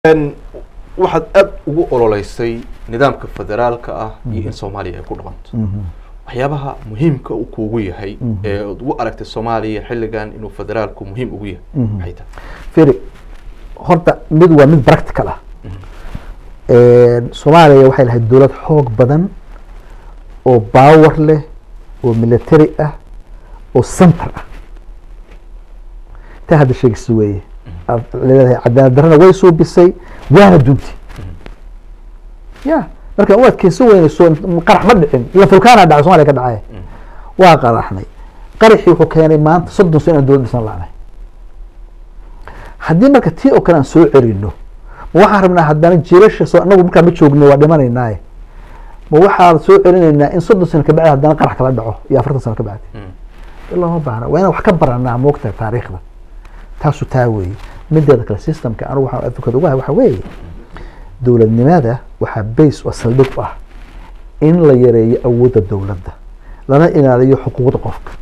waxaad aada ugu ololeysay nidaamka federaalka ah iyo in soomaaliya ay ku dhaqanto waxyaabaha muhiimka uu kuugu yahay ee ad ugu aragtay soomaaliya xilligan inuu federaalku muhiim ugu yahay maxay tahay firi horta mid waa mid practical ah soomaaliya waxay lahayd dowlad xoog badan oo power leh oo military ah oo center ah taa hadda sheegisa weeye aad leedahay cadaalad darrana way suubisay waana dunti ya marka u adkeysan weynayso qarax ma dhicin ila fulkaana dhacay somaliya ka dhacay waa qaraxnay qaraxii wuxuu keenay maanta soddon sano inaan dowlad dhisan lahnay haddii marka tii oo kale aan soo celino ma waxaan rabnaa haddana jiilasha soo anagu markaa ma joogno waa dhimanaynaaye ma waxaan soo celinaynaa in soddon sano kabacdi haddana qarax kala dhaco iyo afartan sano kabacdi ilama baahna waa inaan wax ka baranaa moogtahay taariikhda taasu taa weeye mideeda kale systemka anigu waxaan advocate uga hay waxa weeye dowladnimada waxaa base oo saldhig u ah in la yareeyo awoodda dowladda lana ilaaliyo xuquuqda qofka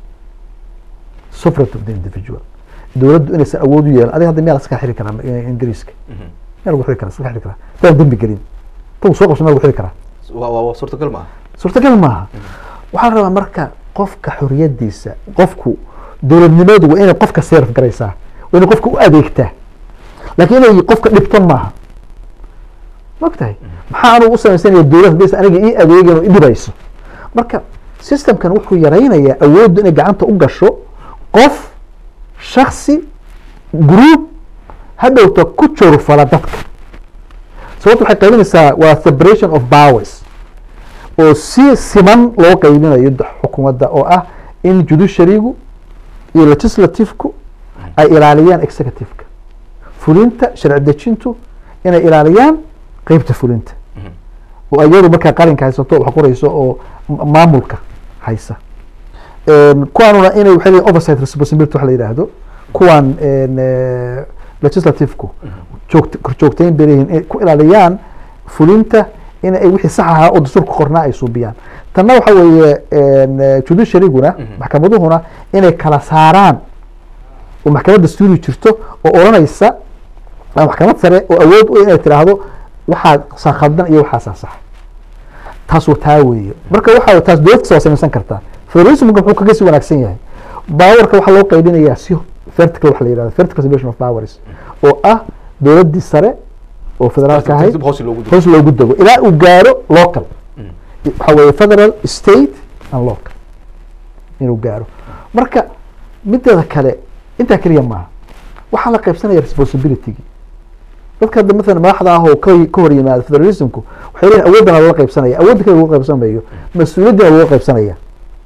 sovereignty of the individual dowladdu inaysan awood u yeelan adiga hadda miyaa laska xiri karaa ingiriiska miyaa lagu xiri karaa iska xiri karaa hadaan dembi gelin tagu soo qabso miyaa lagu xiri karaa waa suurtagal maaha suurtagal maaha waxaa la rabaa marka qofka xoriyadiisa qofku dowladnimadu waa inay qofka serf garaysaa waa inay qofka u adeegtaa laakiin inay qofka dhibto maaha maogtahay maxaa anugu u samaysanaya dowlad hadaysa aniga ii adeegan oo idhibayso marka systemkan wuxuu yaraynayaa awooddu inay gacanta u gasho qof shaksi group hadhowta ku jorfala dadka sababta waxay qaybinaysaa waa separation of powers oo si siman loo qaybinayo xukuumadda oo ah in judiciarygu iyo legislativku ay ilaaliyaan executiveka fulinta sharci dejintu inay ilaaliyaan qeybta fulinta oo iyadu markaa qalinka haysato wax qorayso oo maamulka haysa kuwaanuna inay waxay leeyihin oversight responsibility wax la yidhaahdo kuwan legislativku joogta korjoogtayn bay leeyihin ku ilaaliyaan fulinta in ay wixii sax ahaa oo dastuurka qornaa ay suubiyaan tanna waxa weeye judiciaryguna maxkamaduhuna inay kala saaraan oo maxkamad dastuuri jirto oo odhanaysa maxkamad sare oo awood u inay tiraahdo waxaa saa khaldan iyo waxaasaa sax taas waa taa weeye marka waxa taas dowlad kasta waa samaysan kartaa federalismka wuxuu kaga sii wanaagsan yahay powerka waxaa loo qaybinayaa si vertical waxa la yihahdo vertical separation of powers oo ah dowladdii sare oo federaalka ahayd hoos loogu diro hoos loogu dego ilaa uu gaaro local waxa weeye federal state and local inuu gaaro marka mideeda kale intaa keliya maaha waxaa la qaybsanaya responsibilitygii dadka hadda mathalan madaxda ah oo ka ka hor yimaada federalismku waxay leeyihin awoodana lala qaybsanaya awoodda kale lagu qaybsamayo mas-uuliyaddina lagu qaybsanaya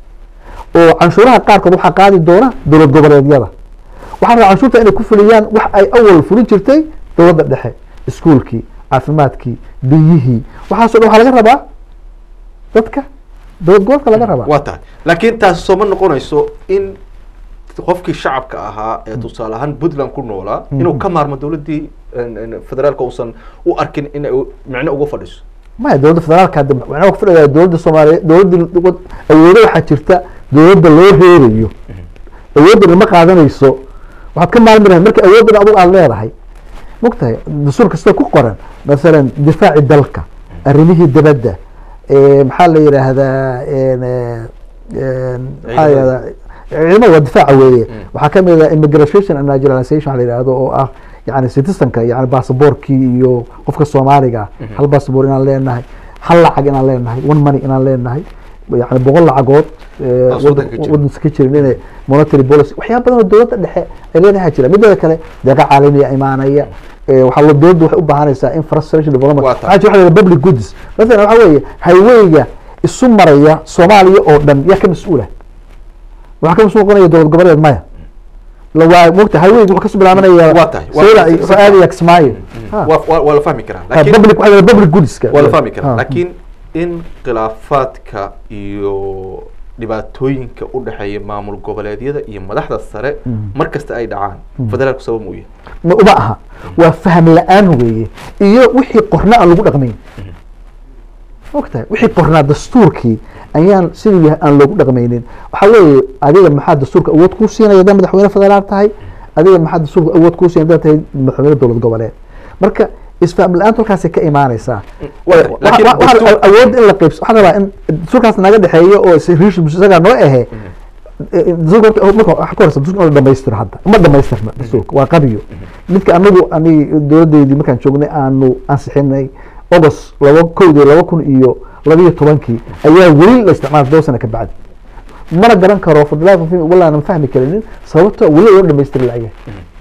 oo canshuuraha qaarkood waxaa qaadi doona dowlad goboleedyada waxaa rabaa canshuurta inay ku fuliyaan wax ay awal fulin jirtay dowladda dhexe iskuolkii caafimaadkii biyihii waxaaso dhan waxaa laga rabaa dadka dowlad gobolka laga rabaa waa tahay laakiin taasi sooma noqonayso in qofkii shacabka ahaa ee tusaale ahaan puntland ku noolaa inuu ka maarmo dowladdii federaalka uusan u arkin in ay micno uga fadhiso maya dowladda federaalka hadda macnaha ku fadhiyaa dowladda soomaaliya dowladda awoodo waxaa jirta dowladda loo reerayo awooddan ma qaadanayso waxaad ka maalmi lahayd marka awooddan adigu aada leedahay mogtahay dastuur kasta ku qoran masalan difaaci dalka arrimihii dibadda maxaa la yidhaahdaa maxaa yihahdaa ciidamada waa difaaca weeye waxaa kamid ah immigration and naturalization waxa la yidhahdo oo ah yani citizenka yani basaboorkii iyo qofka soomaaliga hal basaboor inaan leenahay hal lacag inaan leenahay one money inaan leenahay yani boqol lacagood wadansa ka jirin inay monetary policy waxyaaba badan oo dowladda dhexe ay leenahay jira mideeda kale deeqa caalamiya imaanaya waxaa lo dowladda waxay u baahanaysaa infrastructure development waxaa jira waxa public goods mathalan waxa weeye highwayga isu maraya soomaaliya oo dhan yaa ka mas-uula waxaa ka mas-uul noqonaya dowlad goboleed maya waa mogta highwayga wuxuu kasoo bilaabanaya waa tahay aadaya kismaayo waa la fahmi karaa laakiin public waxa public goodska waa la fahmi karaa laakiin in khilaafaadka iyo dhibaatooyinka u dhexeeya maamul goboleedyada iyo madaxda sare mar kasta ay dhacaan federaalku sabab mu yahay ma uma aha waa faham la-aan weeye iyo wixii qorna aan lagu dhaqmayn mogtahay wixii qornaa dastuurkii ayaan siduu yahay aan loogu dhaqmaynin waxaa weeye adiga maxaa dastuurka awood kuu siinaya haddaad madaxweyne federaal tahay adiga maxaa dastuurka awood kuu siinaya haddaad tahay madaxweyne dowlad goboleed marka isfaham la-aanta halkaasay ka imaanaysaa Waa- Wa- laakiin wa- waxaa dastuur- awood in la qaybs waxaan rabaa in dastuurkaas naga dhexeeyo oo is- riish isagaa noo ahe dastuurka horta- marka waxa ka horeysa dastuurka in la dhamaystiro hadda ma dhamaystirna dastuurka waa qabiyo midka anagu ani dowladeydii markaan joognay aanu ansixinay august laba kowdii laba kun iyo labiyo tobankii ayaa weli la isticmaala todoba sana ka bacdi mana garan karo fadlaa walaanan fahmi karinin sababto weli loo dhamaystiri layahay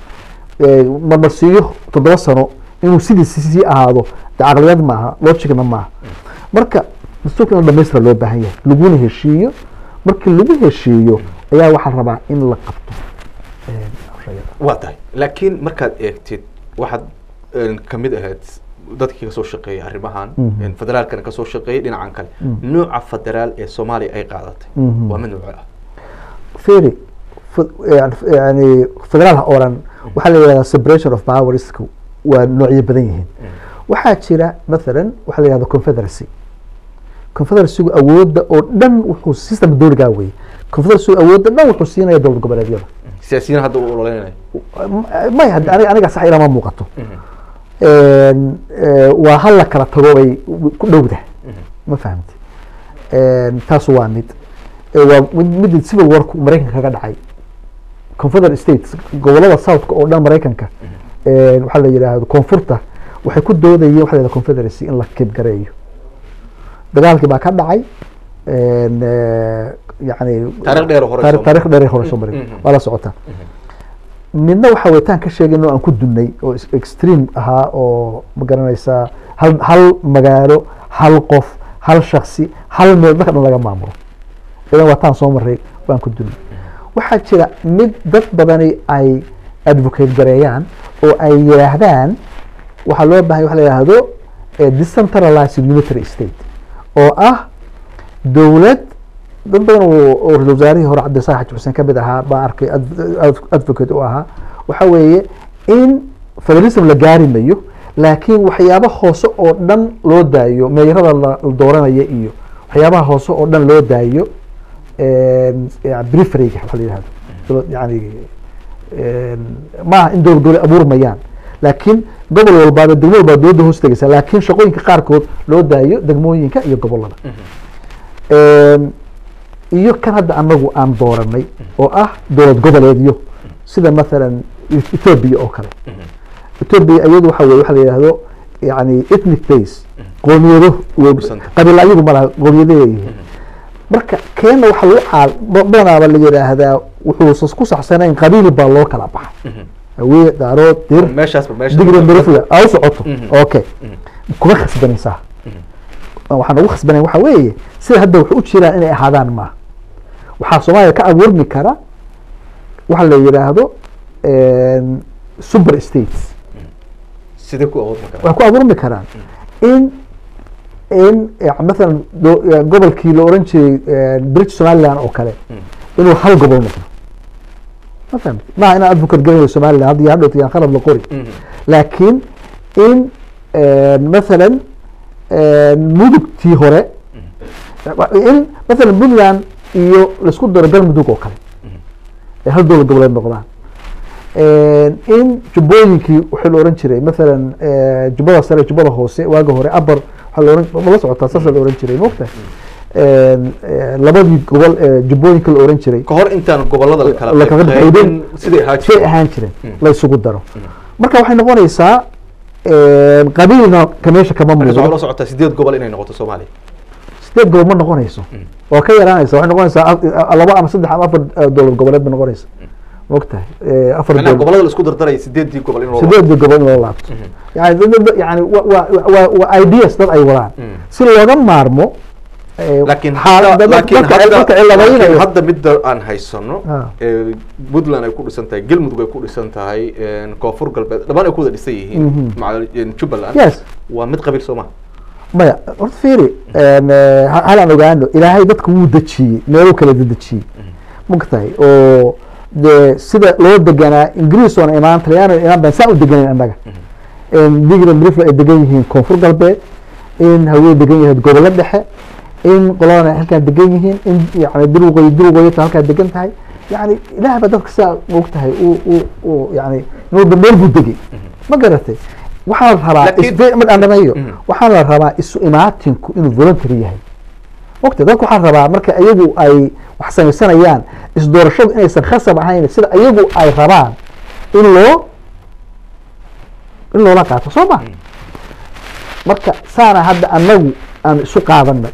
marmarsiiyo toddoba sano inuu sidiisi sii ahaado de caqliyad maaha logicna maaha marka dastuurka in la dhamaystira loo baahan yahay laguna heshiiyo markii lagu heshiiyo ayaa waxaa rabaa in la qabto eh, shayada. waa tahay laakiin markaad eegtid waxaad een, kamid ahayd dadkii kasoo shaqeeyay arrimahan Mhm. een, federaalkana kasoo shaqeeyay dhinacan kale Mhm. nooca federaal ee soomaaliya ay qaadatay Mhm. waa mid nooco ah feri yani federaalha oo dhan waxaa la yihahdaa separation of powers waa noocyo badan yihiin waxaa jira mathalan waxaa la yihahda confederacy confederacygu awoodda oo dhan wuxuu system dowligaa weye confederacygu awoodda dhan wuxuu siinaya dowlad goboleedyada siyaasiyiin hadda u ololeynayo may hadda aniga aniga sax ilama muuqato Een, eh, waa hal la kala tago bay ku dhowda ma fahamti taas waa mid Eh, waa mid mid civil warku maraykanka kaga dhacay confederate states gobolada southka oo dhan maraykanka een, waxaa la yidhaahdo koonfurta waxay ku doodayeen waxa la yidhahda confederacy in la kibgareeyo dagaalkii baa ka dhacay een, eh, yani Taariikh dheer oo hore taari- soo taariikh dheer ee hore soo maray Mhm. waa la socotaa midna waxa wetaan ka sheegayno aan ku dunnay oo is- extreme ahaa oo ma garanaysaa hal hal magaalo hal qof hal shaksi hal meel marka dhan laga maamulo idan waataan soo maray waan ku dunnay waxaa jira mid dad badani ay advocate gareeyaan oo ay yidhaahdaan waxaa loo bahay waxa la yidhaahdo eh, decentralized unitary state oo ah dowlad dad badan oo oo ra-iisul wasaarihii hore cabdisaaq xaji xuseen ka mid ahaa baan arkay ad- ad- advocate u ahaa waxa weeye in federalism la gaari mayo laakiin waxyaaba hoose oo dhan loo daayo meeyarada la la dooranaya iyo waxyaabaha hoose oo dhan loo daayo briferyga waxa la yihahdo dowlad- yani een, maaha in dowlad dowlad abuurmayaan laakiin gobol walbaaba degmo walbaa dowladda hoos tegaysa laakiin shaqooyinka qaarkood loo daayo degmooyinka iyo gobolada Een, iyo kan hadda anagu aan dooranay oo ah dowlad goboleedyo sida mathalan E- ethiopia oo kale ethiopia iyadu waxa weye waxa la yidhahdo yani ethnic base qoomiyado Dhisanta. qabiil ayagu ma laha qoomiyado leeyihiin marka keenna waxaa lagu caal ba- badanaaba la yidhaahdaa wuxuu ku saxsanayn qabiil baa loo kala baxay hawiye daarood dir meeshaasba meesha digri mirifle aa u socoto Mhm. okay kuma khasbanaysaa waxaan ugu khasbanayn waxa weeye sida hadda waxay u jiraan inay ahaadaan maaha waxaa soomaaliya ka abuurmi kara waxa la yidhaahdo een, super states sidee ku awoodma kara waxay ku abuurmi karaan in in ya- mathalan do- ya, gobolkii la oran jiray een, british somaliland oo kale inuu hal gobol noqdo ma fahamti maaha inaan advocate garanayo somaliland hadda iyo hadhowta yaan khalad la qori laakiin in een, mathalan een, mudugtii hore in mathalan puntland iyo laisku daro galmudug oo kale ay hal dowlad goboleed noqdaan Een, in jubbooyinkii waxaa la oran jiray mathalan eh, jubbada sare jubbada hoose waaga hore abar waxaa la oran ma la socotaa saasa la oran jiray mogta labadii gobol ee jubbooyinka la oran jiray ka hor intaan gobolada la kala La kala qaybqaybin qaybin, siday ahaa say jireen ahaan jireen Mm. la isugu daro marka waxay noqonaysaa een, qabiilna ka meesha kama marka waxaa la muuqdo socotaa sideed gobol inay noqoto soomaaliya sideed gobol ma noqonayso waa ka yaraanaysa waxay noqonaysaa af- laba ama saddex ama afar eh, dowlad goboleed ba noqonaysa mogtahay Eh, afar macnaha dowlad gobolada la isku dardaraya sideedii gobol in loo sideedii gobol in loo laabto yani dad- dad- yani wa- wa- wa- waa ideas dad ay wadaan Mm. si looga maarmo eh, laakiin xaal- hadda- dad- laakiin dadka- hadda- dadka ciladaynayo. laakiin hadda midda aan haysano Ah. ee puntland ay ku dhisan tahay galmudug ay ku dhisan tahay een, koonfur galbeed dhammaan ay ku wada dhisan yihiin Mhm. maca een, jubbaland yes waa mid qabiil soo maha maya horta fiiri een, eh, ha- hal aan ogaano ilaahay dadka wuu dejiyey meeluu kala dedejiyey mogtahay oo de sida loo deganaa ingiriis oona imaan talyaano imaan baan saa u deganayn annaga digla mirifle ay degan yihiin koonfur galbeed in hawee degan yahay gobollo dhexe in qoladana ay halkaan degan yihiin in yani durwaqooyi durwaqooyita halkaa degan tahay yani ilaah baa dadka sidaa og tahay uu uu uu yani inuu meel buu degay ma garatay waxaa la rabaa Laakiin- isbe- mid aan dhameeyo Mhm. waxaa la rabaa isu imaatinku inuu voluntary yahay ogta dadku waxaa rabaa marka iyagu ay wax samaysanayaan isdoorashadu inaysan khasab ahayn sida iyagu ay rabaan in loo in loola qaato soo ma marka saana hadda anagu aan isu qaadanay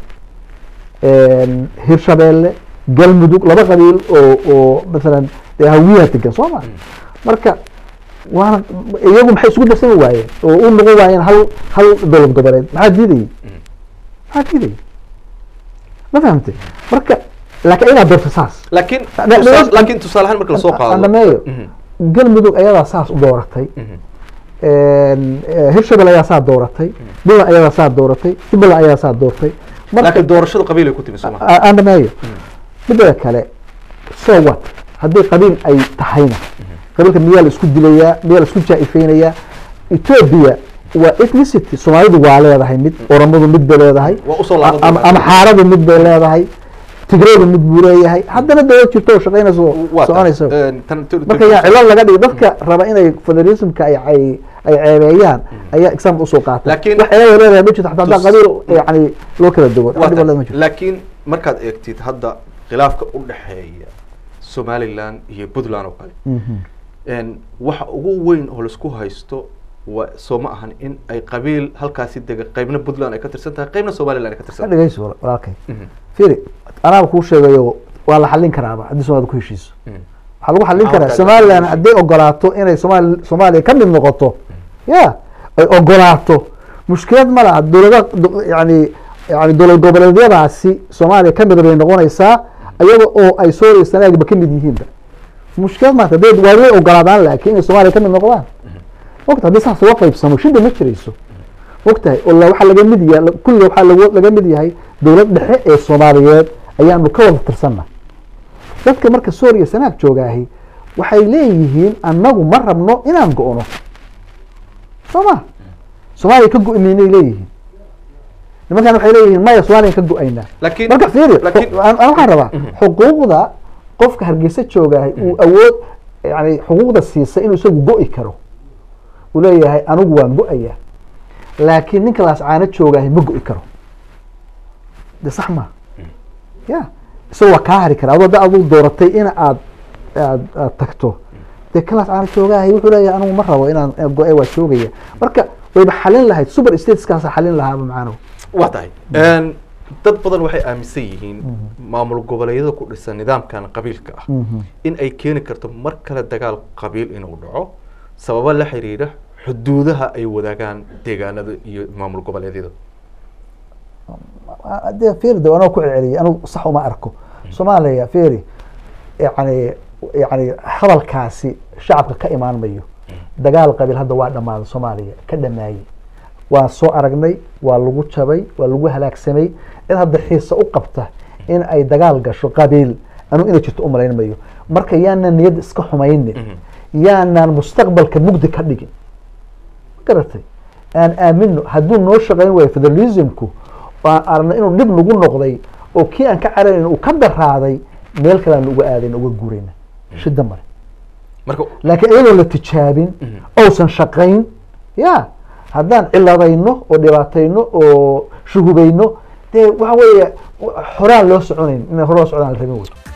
hirshabeelle galmudug laba qabiil oo oo masalan dee hawiyaha degan soo ma marka waana iyagu maxay isugu darsami waayeen oo u noqon waayeen hal hal dowlad goboleed maxaa diidayay maxaa diidayay ma fahamtay marka laakiin ayagaa doorta saas laakiin Na- na- tusaal- laakiin tusaale ahaan marka lasoo Aan qaado dhameeyo Mhm, galmudug ayadaa saas u dooratay mhm. hirshabelle ayaa saa dooratay buntland ayadaa saa dooratay jubbaland ayaa saa doortay marka laakiin doorashadu qabiil ay ku timi sooma a- aan dhameeyo midda kale so what haddii qabiil ay tahayna qabiilka miyaa la isku dilayaa miyaa la isku jaa-ifeynayaa ethiopia waa ethnicity soomaalidu waa leedahay mid oromadu mid bay leedahay Waa usoo laaban ama doonaa. ama xaaradu mid bay leedahay tigraydu mid buu leeyahay haddana dawlad jirto oo shaqaynayso Waa tahay. soconayso Een, tan- tan- marka yaa cilad laga dhigi dadka raba inay federalismka ay ay ay ceebeeyaan ayaa example usoo qaata Laakiin- wax cilada leedahay ma jirto xataa haddaa Tus- qabiil yani loo kala duwo Waa wax dhib tahay. leeda ma jirto laakiin markaad eegtid hadda khilaafka u dhexeeya somaliland iyo puntland oo kale Mhm. een, waxa ugu weyn oo laisku haysto waa soo ma ahan in ay qabiil halkaasi dega qaybna puntland ay ka tirsan tahay qaybna somaliland ay ka ka tirsan tahay dhegeyso wal- walaalkay Mhm, firi anaaba kuu sheegayo waa la xallin karaaba haddii soomaalida ku heshiiso mhm. waxaa lagu xallin Maxaa karaa horta somaliland lagu hadday ogolaato inay somaali soomaaliya ka mid noqoto ya ay ogolaato mushkilad ma laha dowlada do- yani yani dowlad goboleedyadaasi soomaaliya ka mid bay noqonaysaa ayaga oo ay sooria sanaagba ka mid yihiinba mushkilad maata hadday waa way ogolaadaan laakiin inay soomaaliya ka mid noqdaan ogta haddii saas uga qaybsamo shida ma jirayso ogtahay oo la- waxaa laga mid yahay kulliga waxaa lagu- laga mid yahay dowlad dhexe ee soomaaliyeed ayaanu ka wada tirsanna dadka marka suuriya sanaag joogaahi waxay leeyihiin annagu ma rabno inaan go-no soo ma soomaaliya ka go-maynay leeyihiin nimankan waxay leeyihiin maya soomaaliya ka go-aynaa laakiin marka fiiri laakiin xu- aan- aan waxaan rabaa Mhm. xuquuqda qofka hargeysa joogaahay uu awood yani xuquuqda siisa inuu isagu go-i karo uu leeyahay anigu waan go-aya laakiin ninka laascaano joogaahay ma go-i karo de sax ma ya isaga waa kaa hari kara adoo da aduu dooratay in aad aad aad tagto dee kan laascaano joogaahay wuxuu leeyahay anigu ma rabo inaan inaan go-ay waa joogaya marka wayba xalin lahayd super stateskaasa xalin lahaaba macnahu waa tahay Een, dad badan waxay aaminsan yihiin maamul goboleedyada ku dhisan nidaamkan qabiilka ah in ay keeni karto mar kale dagaal qabiil inuu dhaco sababo la xiriira xuduudaha ay wadaagaan deegaanada iyo maamul goboleedyada dee feri de anoo ku celceliyay anigu sax uma arko soomaaliya feri yani yani hadalkaasi shacabka ka imaan mayo dagaal qabiil hadda waa dhammaaday soomaaliya ka dhamaayey waa soo aragnay waa lagu jabay waa lagu halaagsamay cid hadda xiisa u qabta in ay dagaal gasho qabiil anigu inay jirto u malayn mayo marka yaanaan niyadda iska xumaynin yaanaan mustaqbalka mugdi ka dhigin ma garatay aan aamino hadduu noo shaqayn waayo federalismku aan aragna inuu dhib nagu noqday oo kii aan ka cararayn uu ka daraaday meel kale aan uga aadayn uga guurayna shida male marka laakiin iyadoo la tijaabin ousan shaqayn ya haddaan ciladayno oo dhibaatayno oo shuhubayno dee waxa weeye horaan loo soconayn inay hore loo socdaan la rabin wey